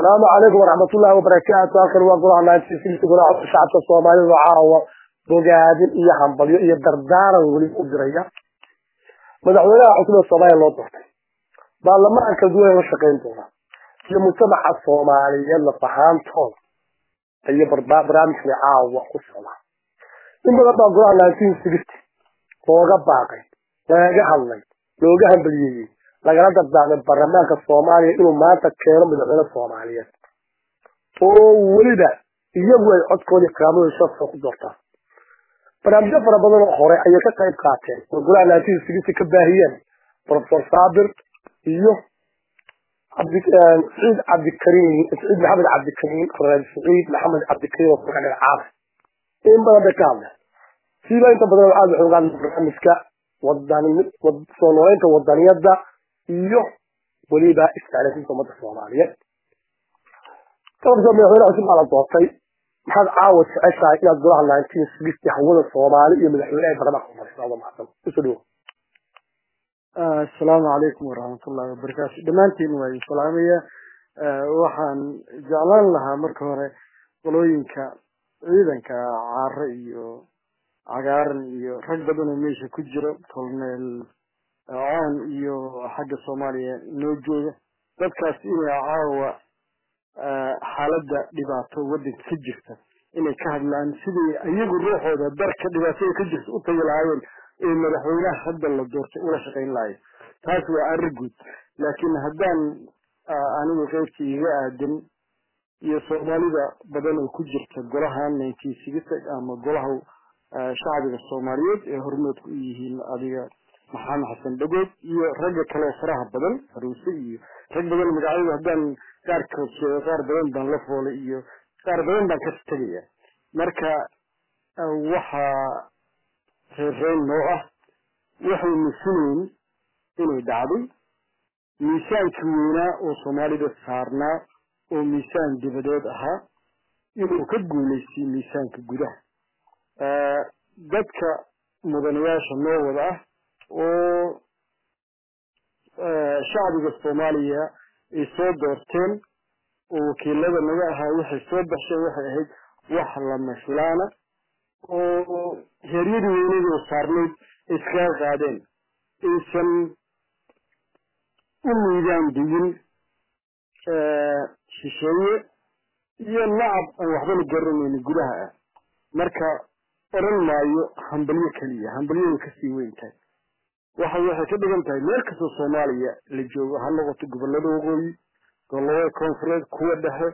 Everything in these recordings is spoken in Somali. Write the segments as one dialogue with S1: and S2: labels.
S1: asalaamu calaykum waraxmatullaahi wabarakaatu halkan waa golaha naantiisiisa golaha codka shacabka soomaalida caawa bogaadin iyo hambalyo iyo dardaaran weli u diraya madaxweynaha cusub ee soomaaliya loo doortay baarlamaanka kala duwan la shaqayn doona iyo mujtamaca soomaaliyeed lafahaantooda iyo barnaamijkani caawa ku socdaa in badan baa golaha nineteen sixty looga baaqay lagaga hadlay looga hambaliyeeyey lagala dardaarmay baarlamaanka soomaaliya inuu maanta keeno madaxweyne soomaaliyeed oo weliba iyagu ay codkoodii karaamada shafka ku doortaan barnaamijyo fara badan oo hore ayay ka qayb qaateen oo golaha nineteen sixty ka baahiyeen professor saabir iyo saciid cabdikariim saciid maxamed cabdikariim reer saciid maxamed cabdikariim oo kuga dhagacaada in badan bay ka hadleen siiba inta badan aada waxay uga hadleen barnaamijka wadan soo nooleynta wadaniyada iyo weliba isticlaasinta ummadda soomaaliyeed gobolka madaxweyne cusub baa la doortay maxaad caawa jeceshahay inaad golaha nineteen sixty hawada soomaali iyo madaxweyneha baarlamaanka umarisado mahadsan usoo dhowo
S2: asalaamu calaykum waraxmatullahi wabarakaatu dhammaantiin waa idin salaamaya waxaan jeclaan lahaa marka hore qolooyinka ciidanka caare iyo cagaaran iyo rag badan oo meesha ku jira colonel coon iyo xagga soomaaliya noo jooga dadkaas inay caawa xaaladda dhibaato waddanka ka jirta inay ka hadlaan siday iyagu ruuxooda darka dhibaatada ka jirta u tagi lahaayeen ee madaxweynaha hadda la doortay ula shaqayn lahayo taas waa arrin guud laakiin haddaan anigu qeybtii iga aadan iyo soomaalida badan oo ku jirta golaha nineteen sixty ama golaha shacbiga soomaaliyeed ee hormoodka u yihiin adiga maxamed xasan dhagood iyo ragga kale oo faraha badan haruuse iyo rag badan magacyada haddaan qaarkood sheego qaar badan baan la foolay iyo qaar badan baan ka tegaya marka waxaa reerreyn noo ah waxaynu sunayn inay dhacday miisaankii weynaa oo soomaalida saarnaa oo miisaan dibadeed ahaa inuu ka guulaystay miisaanka gudaha dadka mudanayaasha noo wada ah oo shacbiga soomaaliya ay soo doorteen oo wakiilada naga ahaa waxay soo baxsheen waxay ahayd wax lama filaana oo heeryadii weynada oo saarnayd ay iskaga qaadeen aysan u miidaan dayin shisheeye iyo nacab aan waxbana garanayni gudaha ah marka odhan maayo hambalyo keliya hambalyadu kasii weyn tahay waxa waxay ka dhigan tahay meel kastoo soomaaliya la joogo ha noqoto gobolada waqooyi gobolada koonfureed kuwa dhexe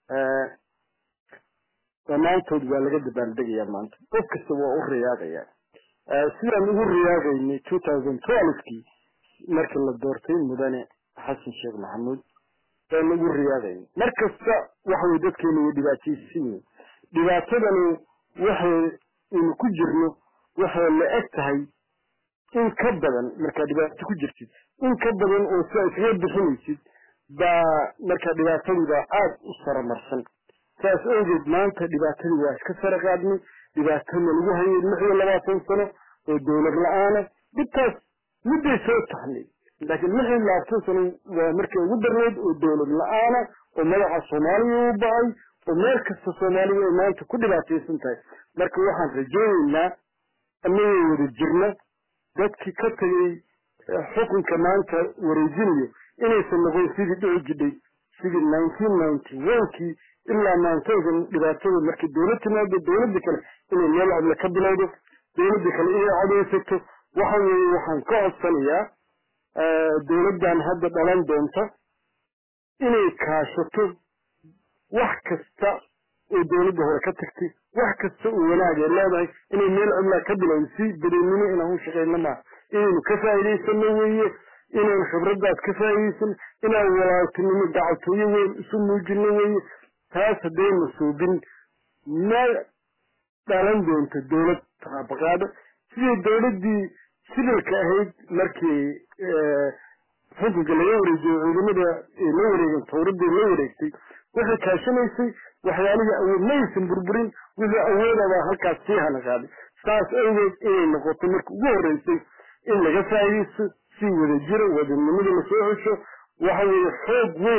S2: dhammaantood waa laga dabaaldegayaa maanta qof kasta waa u riyaaqayaa sidaan ugu riyaaqaynay two thousand twelvekii markii la doortay mudane xasan sheekh maxamuud baan ugu riyaaqaynay mar kasta waxaway dadkeenu way dhibaataysan yihin dhibaatadani waxay inu ku jirno waxay la eg tahay in ka badan markaa dhibaato ku jirtid in ka badan oo sidaa iskaga bixinaysid baa markaa dhibaatadiibaa aada u saramarsan saas awgeed maanta dhibaatadii waa iska sara qaadnay dhibaatana lagu hayay lix iyo labaatan sano oo dowlad la-aana dhibtaas midday soo tahnay laakiin lix iyo labaatan sano waa markay ugu darnayd oo dowlad la-aana oo madaxa soomaaliya u ba-ay oo meel kasta soomaaliya ay maanta ku dhibaataysan tahay marka waxaan rajaynaynaa annagoo wada jirna dadkii ka tagay xukunka maanta wareejinayo inaysan noqon sidii dhici jidhay sidii nineteen ninety onekii ilaa maantaydan dhibaatada markii dowlad timaado dowladda kale inay meel codle ka bilowdo dowladda kale inay codaysato waxa weeye waxaan ka codsanayaa dowladdan hadda dhalan doonta inay kaashato wax kasta oo dowladda hore ka tagtay wax kasta oo wanaagay leedahay inay meel codlaa ka bilowdo si bedeennimo inaan u shaqayno maaha inaynu ka faa'iidaysano weeye inaan khibradaas ka faa'iidaysano inaan walaaltinimo dacatooyo weyn isu muujino weeye taas haddaynu suubin ma dhalan doonto dowlad taabaqaado sidii dowladdii sibilka ahayd markii xukunka laga wareejiyo ciidamada ee la wareegen tawradii la wareegtay waxay kaashanaysay waxyaalihii awood maysan burburin wixii awoodabaa halkaas sii hana qaaday saas awgeed inay noqoto marka ugu horreysay in laga faa'iidaysto si wada jiro wadanimada lasoo hesho waxa weeye xoog weyn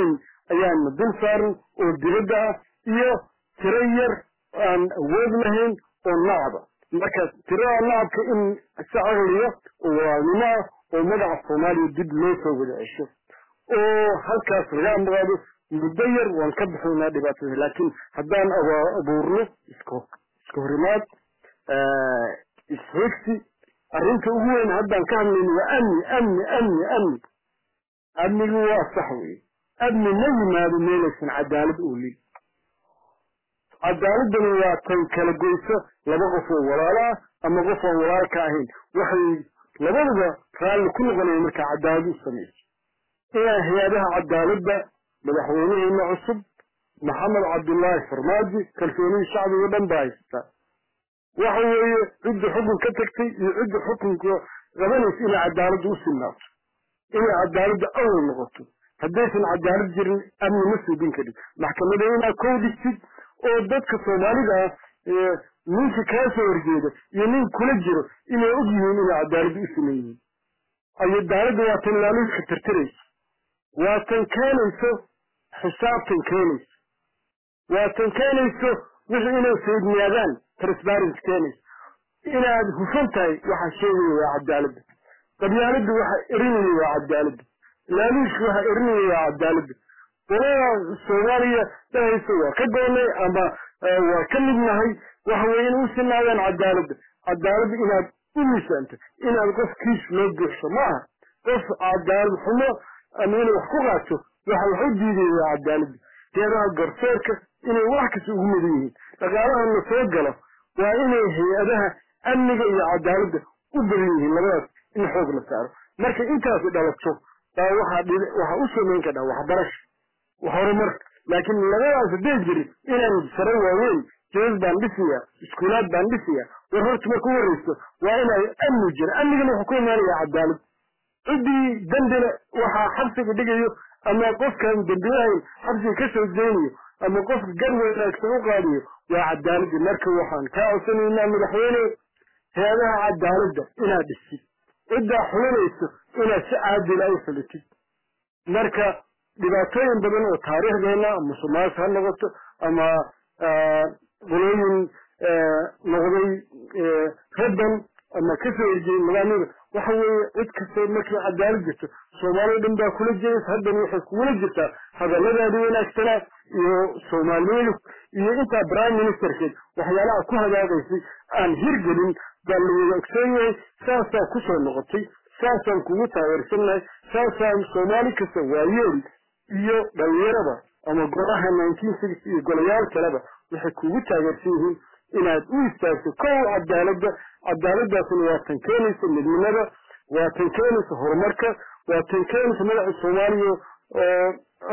S2: ayaana dul saaran oo dibadda ah iyo tiro yar aan awood lahayn oo nacaba marka tirada nacabka in si caqliya oo walaalnimo ah oo magaca soomaaliya dib loo soo wada cesho oo halkaas laga amaqaado muddo yar waan ka bixinaa dhibaatada laakiin haddaan abuurno iska iska horimaad isxigsi arrinta ugu weyn haddaan ka hadlayno waa amni amni amni amni amnigu waa sax weye amni ma yimaado meelaysan cadaalad oolin cadaaladani waa tan kala goyso laba qof oo walaalo ah ama qof aan walaal ka ahayn waxay labaduba raalli ku noqonaya markaa cadaalad u samayso inaa hay-adaha cadaaladda madaxweynaheena cusub maxamed cabdullaahi farmaajo kalsoonihii shacbiga dhan baa haystaa waxa weeye cidda xukun ka tagtay iyo cidda xukunka qabanaysa inay cadaaladda u sinaato inay cadaaladda awal noqoto haddaysan cadaalad jirin amni ma suubin karin maxkamada inaad kow dhigtid oo dadka soomaalida ah ninka kaa soo horjeeda iyo nin kula jiro inay og yihiin inay cadaaladda u siman yihiin cadaaladda waa tan laaluuska tirtiraysa waa tan keenayso xisaabtan keenayso waa tan keenayso wixii inay feedniyaadaan transparent keenayso inaad hufan tahay waxaa sheegaya waa cadaaladda qabyaaladda waxa erinaya waa cadaaladda laaluushka waxa erinaya waa cadaaladda qolada soomaaliya dhahaysa waa ka goonay ama waa ka mid nahay waxa weye inay u sinaadaan cadaaladda cadaaladda inaad u miisaanto inaad qof kiis loo buuxso ma aha qof cadaalad xumo ama inay wax ku qaato waxa wax u diidaya waa cadaaladda hay-adaha garsoorka inay wax kasta ugu mudan yihiin dhaqaalaha la soo galo waa inay hay-adaha amniga iyo cadaaladda u badan yihiin labadaas in xoog la saaro marka intaasi dhalato baa waxaa waxaa u samayn kadhaa waxbarasho horumar laakiin labadaas hadday jirin inaan sare waaweyn jees baan dhisiya iskuulaad baan dhisiya war horta marka u horreyso waa inay amni jira amnigana wuxuu ku imaanaya cadaalad ciddii dembina waxaa xabsiga dhigayo ama qofkaan dembi lahayn xabsiga ka soo deynayo ama qofka gar wanaagsan u qaadiyo waa cadaaladda marka waxaan kaa codsanaynaa madaxweyne hay-adaha cadaaladda inaad dhisid ciddaa xulinayso inaad si caadila u xulitid marka dhibaatooyin badan oo taariikhdeena ama sumaas ha noqoto ama qolooyin noqday rabban ama kasoo horjeeyay nidaamyada waxa weeye cid kastoo markii cadaalad jirto soomaalida dhan baa kula jiraysa haddana waxay kugula jirtaa hadalladaadi wanaagsanaa iyo soomaaliyadu iyo intaa prime ministerkeed waxyaalaha ku hagaagaysay aan hirgelin baa la wada ogsoon yahay saasaa kusoo noqotay saasaan kugu taageersannahay saasaan soomaali kasta waayeel iyo dhalinyarada ama golaha nineteen six iyo golayaal kaleba waxay kugu taageersan yihiin inaad u istaagto kow cadaaladda cadaaladaasina waa tan keenaysa midnimada waa tan keenaysa horumarka waa tan keenaysa madaxa soomaaliya oo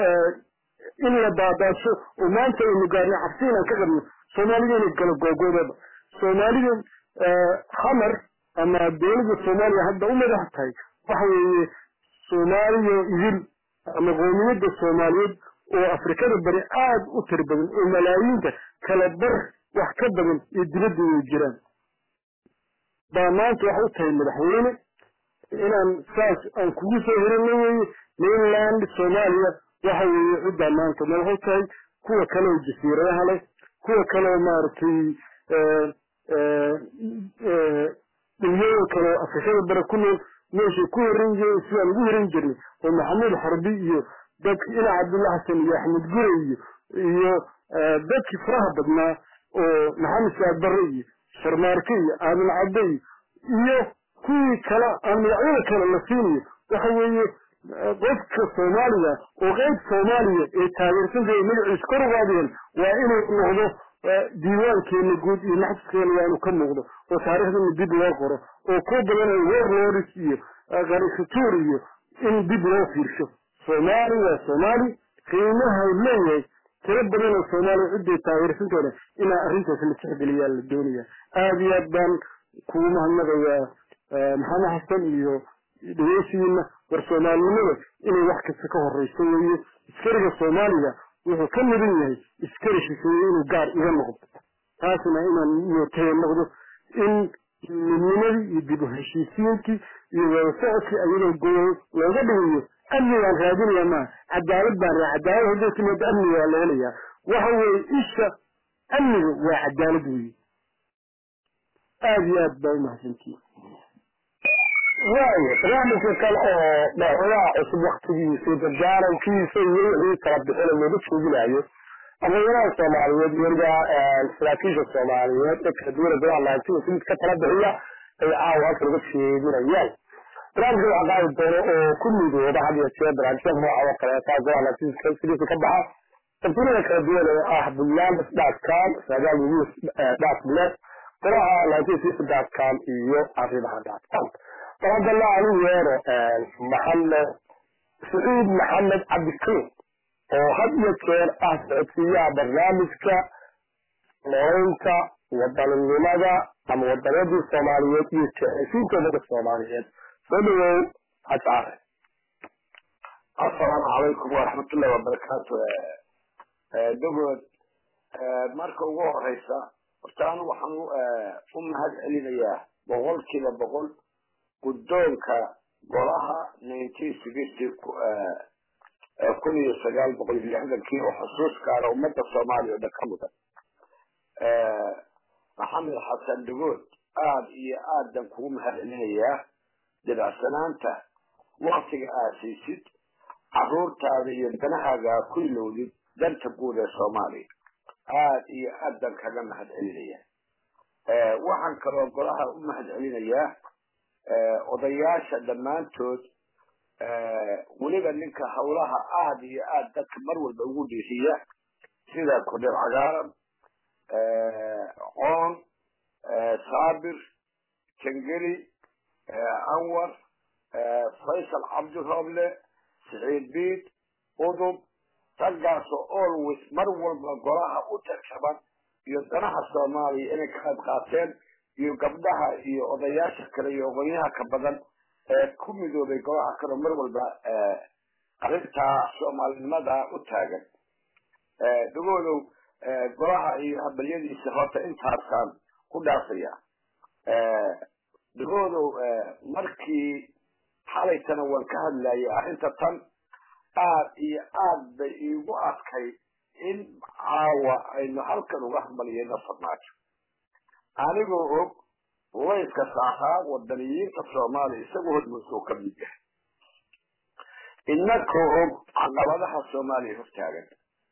S2: in la baabaaso oo maanta aynu gaarnay cabsi inaan ka qabno soomaalida inay gala googoodaba soomaalida xamar ama dowladda soomaaliya hadda u madax tahay waxa weeye soomaaliya idil ama qoomiyadda soomaaliyeed oo afrikada bari aada u tir badan oo malaayiinta kala bar wax ka badan iyo dibadda way jiraan baa maanta waxay u tahay madaxweyne inaan saas aan kugu soo hirino weye mainland soomaaliya waxa weeye ciddaa maanta madax u tahay kuwa kale oo jasiiradaha leh kuwa kale oo maaragtay dhuliyada kale oo afrikada bare ku nool meeshay ku hirin jireen sidaan ugu hirin jirnay oo maxamuud xarbi iyo dadki ina cabdulla xasan iyo axmed gure iyo iyo dadkii faraha badnaa oo maxamed saad barre iyo sharmaarke iyo aadan cadde iyo iyo kuwii kale aan magacyada kale la siinayo waxa weeye qofka soomaaliga oo qeyb soomaaliya ee taageersan jira magaciisa kor ugaadeen waa inuu noqdo diiwaankeena guud iyo maxsaskeena waa inuu ka muuqdo oo taariikhdana dib loo qoro oo kuwa badan oo warlords iyo karikatuur iyo in dib loo fiirsho soomaali waa soomaali qiimaha leeyahay tiro badan oo soomaaliya ciday taageersantoona inaa arrintaas la tixgeliyaa la doonaya aada iyo aad baan kugu mahadnaqayaa maxamed xasan iyo dhegeysigiina war soomaalinimada inay wax kasta ka horeyso weeye iskariga soomaaliga wuxuu ka mudan yahay iskari shisheeye inuu gaar iga noqdo taasna inaan mootaya noqdo in midnimadii iyo dib u heshiisiyinkii iyo wada socodkii ayadoo goyo looga dhigayo amnigaan raadinaya maa cadaalad baan raa cadaalad hadday timaado amniga waa la helayaa waxa weeye isha amniga waa cadaalad weeye aada iyo aad baa umahadsantihin
S1: waayo barnaamijka kale oo madaxweynaha cusub waktigiisa gargaarankiisa iyo wixii kala bixina looga jeedinayo aqoonyaraha soomaaliyeed weliba saraakiisha soomaaliyeed ee kala duwana golaha laantiga si mid ka tala bixiya ay caawa halka laga jeedinayaan barnaamijka waxaa qaadi doono oo ku midooba had iyo jeer barnaamijyada nooca oo kaleeta golaha laantiga sidiisa ka baxa tartiibada kala duwan ee ah buntland dotcom sagaal news dotnet golaha laantiga dotcom iyo arrimaha dotcom فهذا علي ويرو محمد سعيد محمد عبد الكريم وهد يكير أهدأتيا برنامجك نورينك وطن النمضة أما وطنيات الصوماليات يتعيشين كذلك الصوماليات فلو أتعرف
S3: السلام عليكم ورحمة الله وبركاته دقود marka ugu horeysa horta anu waxaan u mahad celinayaa boqolkiiba boqol guddoonka golaha nineteen sixty kun iyo sagaal boqol iyo lixdankii oo xusuus gaara ummadda soomaaliya oo dhan ka mudan maxamed xasan dhagood aada iyo aadan kugu mahad celinayaa dibacsanaanta waktiga aad siisid caruurtaada iyo danahaaga ku ilowdid danta guud ee soomaaliya aada iyo aadan kaga mahad celinaya waxaan kaloo golaha u mahad celinayaa odayaasha dhammaantood weliba ninka hawlaha aada iyo aada dadka mar walba ugu dhiisiya sida kudhir cagaaran coon saabir jangeli anwar faysal cabdirooble siciid biid udub raggaasoo always mar walba golaha u tarjaban iyo danaha soomaaliya inay ka qayb qaateen iyo gabdhaha iyo odayaasha kale iyo oqonyaha ka badan ee ku midoobay golaha kale mar walba arrintaa soomaalinimada u taagan dhagoodow golaha iyo habalyadiisa horta intaasaan ku dhaafaya dhagoodow markii xalaytana waan ka hadlayay arrinta tan aad iyo aad bay iigu adkay in caawa aynu halkan uga hambaliyeyno farmaajo anigoo og layska saaraa wadaniyiinta soomaaliya isagoo hormuusoo ka mid yahay inakoo og caqabadaha soomaaliya hortaagan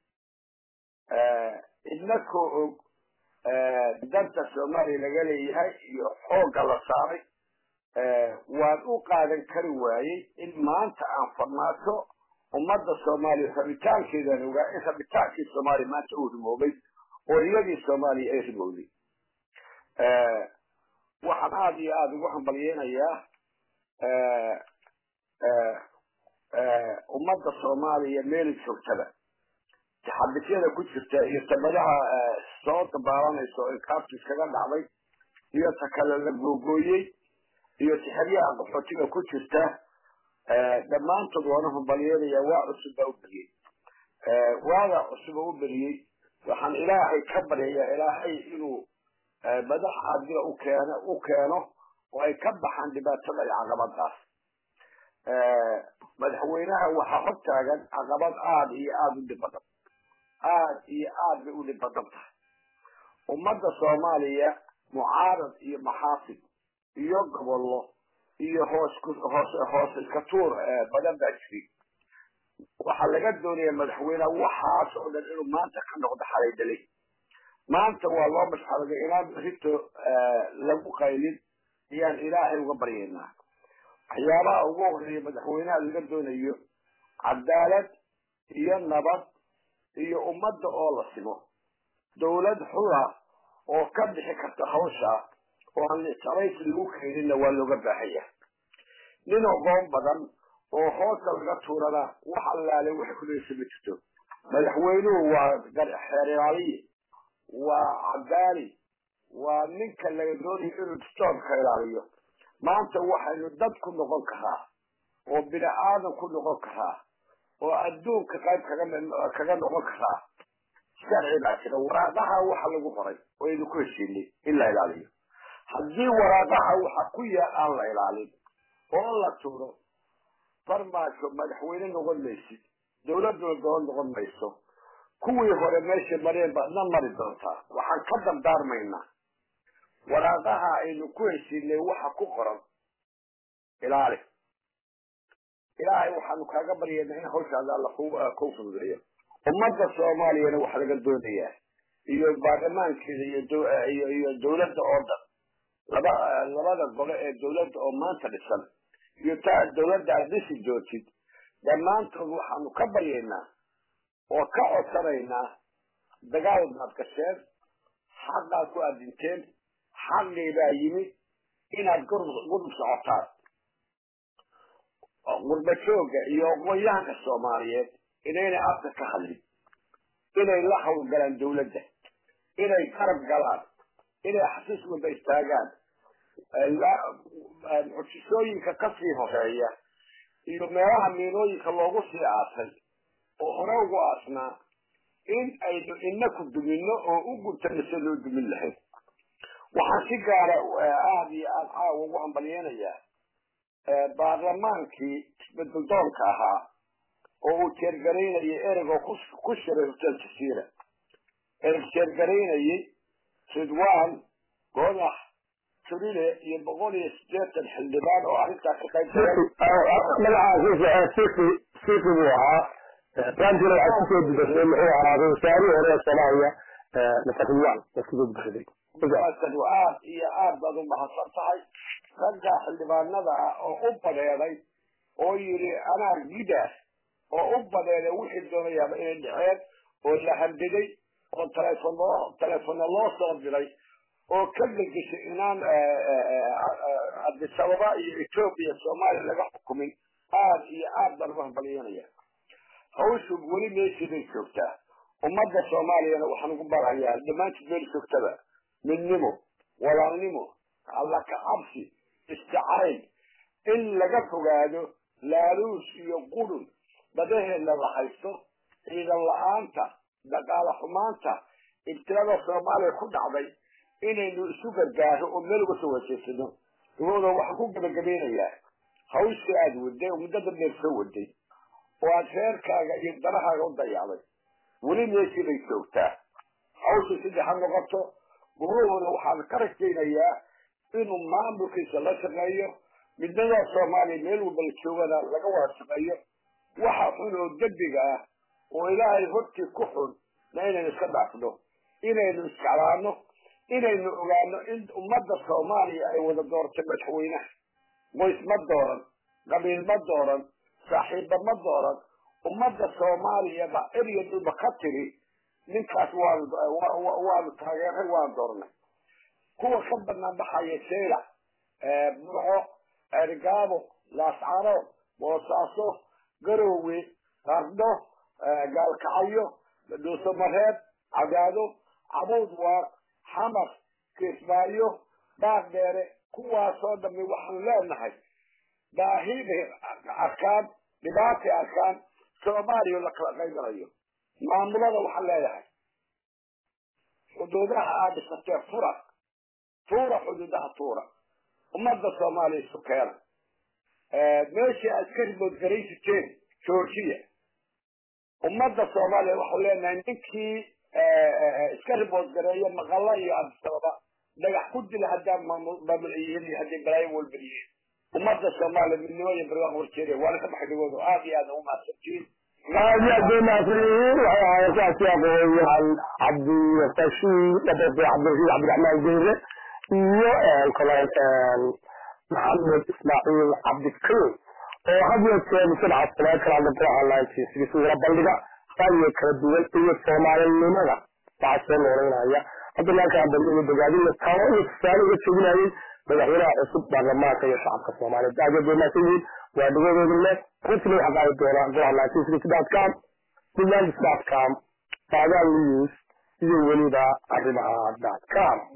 S3: inakoo og danta soomaaliya laga leeyahay iyo xoogga la saaray waan u qaadan kari waayey in maanta aan farmaajo ummadda soomaaliya rabitaankeedaan ogaa in rabitaankii soomaaliya maanta uu rimoobay oo iyadii soomaaliya ay rimowday waxaan aada iyo aada ugu hambalyeynayaa ummadda soomaaliya meeli joogtada taxabisyada ku jirta iyo tabadaha soo dabaalanaysa oo inkaabtu iskaga dhacday iyo ta kale la googooyey iyo sixiryaha qaxootiga ku jirta dhammaantood waana hambalyeynayaa waa cusub baa u beriyey waagaa cusuba u beriyey waxaan ilaahay ka baryayaa ilaahay inuu madax adila u keeno u keeno oo ay ka baxaan dhibaatada iyo caqabadaas madaxweynaha waxaa hor taagan caqabad aada iyo aada u dhib badan aada iyo aad bay u dhib badan tahay ummadda soomaaliya mucaarad iyo maxaafid iyo gobollo iyo hoos hoos hoos iska tuur badan baa jiri waxaa laga doonaya madaxweyneha waxaas oo dhan inuu maanta ka noqdo xalay dalay maanta waa loo mashxaladay inaan berito lagu qaylin ayaan ilaahay uga baryaynaa waxyaabaha ugu horeeya madaxweynaha laga doonayo cadaalad iyo nabad iyo ummadda oo la simo dawlad xula oo ka bixi karta hawsha oo aan ictirays lagu keeninna waa looga baahanya nin aqoon badan oo hoosta laga tuurana wax allaale wax kuleysa ma jirto madaxweynuhu waa xeeraaliye waa cadaali waa ninka laga doonayo inuu distoorka ilaaliyo maanta waxaynu dad ku noqon karaa oo bini aadan ku noqon karaa oo adduunka qayb kaga kaga noqon karaa sharci baa jira waraaqaha waxa lagu qoray oo aynu ku heshiinay in la ilaaliyo haddii waraaqaha waxa ku yaal aan la ilaalin oo la tuuro farmaajo madaxweyne noqon maysid dawladduna doon noqon mayso kuwii hore meesha mareen baad na mari doontaa waxaan ka dardaarmaynaa waraaqaha aynu ku heshiinay waxa ku qoran ilaali ilaahay waxaanu kaaga baryaynaa in hawshaada alla ku fududeeyo ummadda soomaaliyana waxaa laga doonayaa iyo baarlamaankeeda iyo iyo dawladda oo dhan laba labada gole ee dawladda oo maanta dhisan iyo taa dawladda aad dhisi joogtid dhammaantood waxaanu ka baryaynaa oo ka codsanaynaa dagaal baad gasheen xaqaad ku adinteen xaqii baa yimid inaad gurub socotaan gurbajooga iyo aqoonyahanka soomaaliyeed inaynay afka ka hadlin inay la hawlgalaan dawladda inay garab galaan inay xasiis wada istaagaan mucjisooyinka kasii horeeya iyo meelaha miinooyinka loogu sii aasay oo hore ugu aasnaa in aynu inaku dumino oo u guntano si loo dumin lahayd waxaan si gaara aada iyo aada caawa ugu hambalyeynayaa baarlamaankii isbedeldoonka ahaa oo uu jeergaraynayay ereg oo ku shiray hotel jasiira ereg jeergaraynayay ridwan godax turile iyo boqol iyo sideetan xildhibaan oo arrintaa ka qayb
S1: magacaasiisi buu ahaa rantina waxay kusoo dubashay muxuu ahaaday wasaarihii hore ee soomaaliya mr ridwan waa kusoo dubashaday
S3: aad iyo aad baad u mahadsan tahay ragga xildhibaanada ah oo u badeeday oo yidhi anaa gida oo u badeeday wixii doonayaaba inay dhaceen oo la handiday oo taleefon loo taleefonna loo soo diray oo ka degeshay inaan cabdisababa iyo etoobiya soomaaliya laga xukumin aad iyo aad baan ugu hambalyanaya hawshu weli meeshii bay joogtaa ummadda soomaaliyana waxaan ugu barayaa dhammaantood meel joogtaba midnimo walaalnimo alla ka cabsi istacayl in laga fogaado laaluus iyo qudhun badaheedna la haysto ciidan la-aanta dhaqaale xumaanta ibtilada soomaaliya ku dhacday inaynu isu gargaaro oo meel uga soo wajeedsano dabooda waxaan ku gabagabeynayaa hawshii aada waday oo muddada dheer soo waday oo aad reerkaaga iyo danahaaga u dayacday weli meeshii bay joogtaa hawsha sidii ha noqoto guruhuna waxaan ka rajaynayaa inuu maamulkiisa la shaqeeyo midnada soomaaliya meel walba la joogana laga wada shaqeeyo waxa xun oo dembiga ah oo ilaahay hortii ku xun na inaynu iska dhaafno inaynu isjeclaano inaynu ogaano in ummadda soomaaliya ay wada dooratay madaxweynaha qoys ma dooran qabiil ma dooran saaxiibba ma dooran ummadda soomaaliyaba erya dhulba ka tiri ninkaas waanu waanu taageeray waan doornay kuwa ka banaan baxaya sheyla burco ergaabo laascano boosaaso garowe qardho gaalkacyo dhuusamareed cagaado cabuud waar xamar kismaayo baardheere kuwaasoo dhami waxaanu leenahay baahibay arkaan dhibaatay arkaan soomaaliya la kala qaybanayo maamulada waxaan leeyahay xuduudaha aad dhisatee fura tuura xuduudaha tuura ummadda soomaaliya isu keena meeshii aad ka riboodgarayn jirteen georgiya ummadda soomaaliya waxau leenahay ninkii iska riboodgareeya maqalla iyo abisababa dhagax ku dila haddaan maamulciyihiin iyo hadday balaayo walba yihiin ummadda soomaaliya midnimo iyo barwaaq warjeeda waana ka baxay dhagooda aad iyo aad ugu mahadsantiin
S1: aad iyo aad bay mahadsanyihiin waxay ahaayeen saasi aqoonyahan cabdirashi dhabefe cabdirashiid cabdiraxmaan geyre iyo kale maxamed ismaaciil cabdikariim oo had iyo jeer mujtamaca soomaali kala hadla baraha laantiisa wala bandhiga ra'yiga kala duwan iyo soomaalinimada waxaa soo nooleynaya hadda halkaan dambe iyo bogaadina talo iyo tusaale uga jeedinayay madaxweynaha cusub baarlamaanka iyo shacabka soomaaliyeed aad iyo aad bay mahadsan yihiin waa dhagoodooda leh runtina waxaa qaadi doonaa golaha laantiisa com buntlandis com baadaan news iyo weliba arrimaha dot com